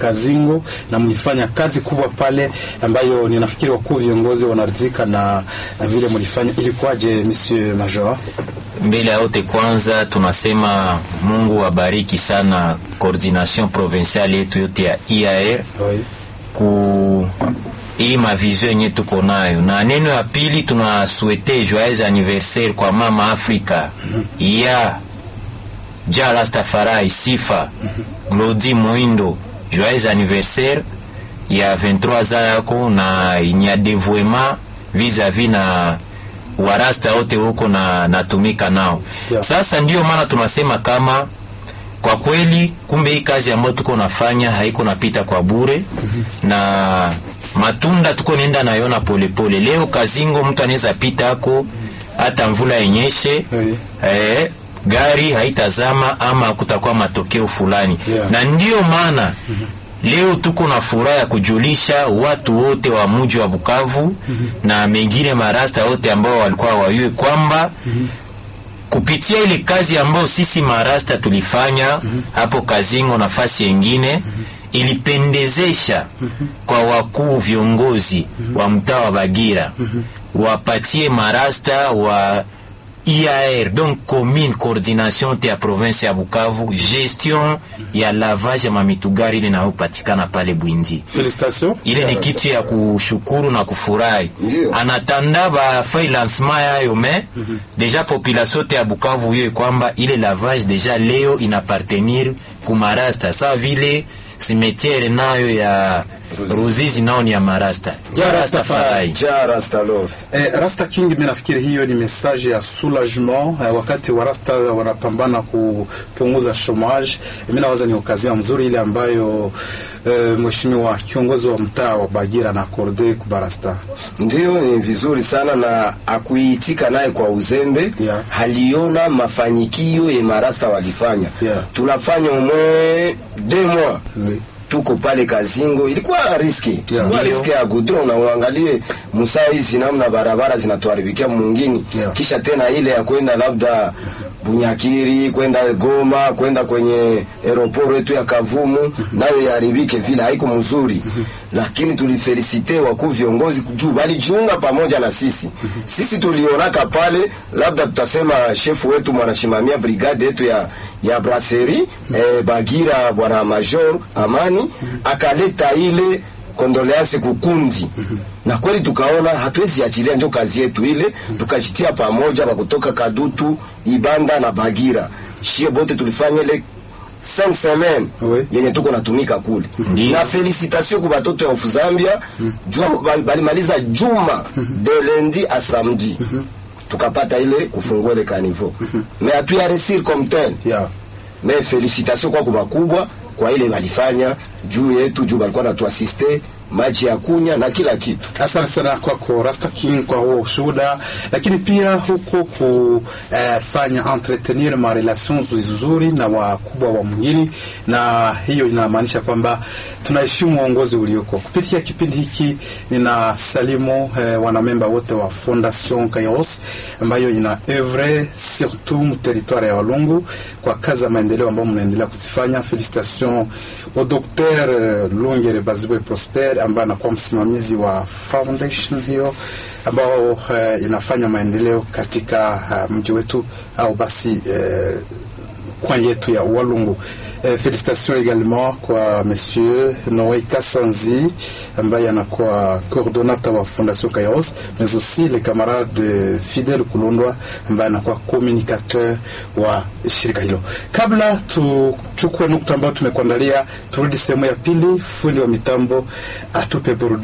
Kazingo na mlifanya kazi kubwa pale ambayo ninafikiri wakuu viongozi wanaridhika na, na vile mlifanya. Ilikuwaje Monsieur Major? Mbele ya yote kwanza tunasema Mungu abariki sana coordination provinciale yetu yote ya IAR Oui. ku hii mavizio yenye tuko nayo, na neno ya pili tunasuete joyeux anniversaire kwa mama Afrika ya ja Rastafari Sifa Glodi Moindo, joyeux anniversaire ya 23 za yako na ni ya devoiement vis-a-vis na warasta wote huko na natumika nao Yeah. sasa ndio maana tunasema kama kwa kweli kumbe hii kazi ambayo tuko nafanya haiko napita kwa bure na matunda tuko nenda nayona polepole leo kazingo mtu anaweza pita ako hata mvula yenyeshe Oui. eh, gari haitazama ama kutakuwa matokeo fulani Yeah. na ndiyo maana leo tuko na furaha ya kujulisha watu wote wa mji wa Bukavu na mengine marasta wote ambao walikuwa wayue kwamba kupitia ile kazi ambayo sisi marasta tulifanya hapo Kazingo nafasi yengine ilipendezesha kwa wakuu viongozi wa mtaa wa Bagira wapatie marasta wa IAR donc commune coordination te ya province ya Bukavu gestion ya lavage ya mamitugari ile inayopatikana pale Bwindi Félicitations. ile ni kitu ya kushukuru na kufurahi Ndio. anatanda bafai lancement yayo me deja population te ya Bukavu hiyo kwamba ile lavage deja leo inapartenir kumarasta sa vile simetiere nayo ya Ruzizi nao ni ya marasta Ya Rastafari. Ja Rastalov. Eh, Rasta King, mimi nafikiri hiyo ni message ya soulagement eh, wakati wa Rasta wanapambana kupunguza chômage. Eh, mimi nawaza ni okazia mzuri ile ambayo eh, mheshimiwa kiongozi wa mtaa wa Bagira na akorde kubarasta. Ndio, ni vizuri sana na akuitika naye kwa uzembe Yeah. haliona mafanyikio ye marasta walifanya Yeah. tunafanya umwe deux mois Oui. tuko pale Kazingo, ilikuwa riski Yeah. ilikuwa Ndio. riski ya gudron, na uangalie musaa hizi namna barabara zinatuharibikia mwingine Yeah. kisha tena ile ya kwenda labda Bunyakiri kwenda Goma kwenda kwenye aeroport yetu ya Kavumu nayo yaharibike vile, haiko mzuri, lakini tulifelisite wakuu viongozi juu walijiunga pamoja na sisi. Sisi tulionaka pale, labda tutasema shefu wetu mwanashimamia brigade yetu ya ya brasserie eh, Bagira bwana Major Amani akaleta ile kondoleansi kukundi na kweli tukaona hatuwezi achilia njo kazi yetu ile, tukajitia pamoja wa kutoka Kadutu, Ibanda na Bagira, shie bote tulifanya ile 5 semaine Oui. yenye tuko natumika kule Ndiyo. na felicitation kwa batoto ya of Zambia jua bal- balimaliza juma de lundi a samedi tukapata ile kufungua ile kanivo mais hatuya resir comme tel Yeah. mais felicitation kwa kubakubwa kwa ile walifanya juu yetu juu walikuwa natuasiste maji ya kunya na kila kitu Asante sana kwako Rasta King kwa huo ushuhuda, lakini pia huko kufanya entretenir ma relations nzuri na wakubwa wa mwingine, na hiyo inamaanisha kwamba tunaheshimu uongozi ulioko. Kupitia kipindi hiki nina salimu eh, wanamemba wote wa Fondation Kairos ambayo ina evre surtout mu territoire ya Walungu kwa kazi za maendeleo ambayo mnaendelea kuzifanya. Felicitation au Dr. eh, Lungere Bazibwe Prosper ambaye anakuwa msimamizi wa foundation hiyo ambao eh, inafanya maendeleo katika uh, mji wetu au basi eh, coin yetu ya Walungu. Eh, félicitations également kwa monsieur Noé Kassanzi ambaye anakuwa coordonnateur wa Fondation Kairos mais aussi le camarade Fidel Kulundwa ambaye anakuwa communicateur wa shirika hilo. Kabla tuchukue nukta ambayo tumekuandalia, turudi sehemu ya pili, fundi wa mitambo atupe burudani.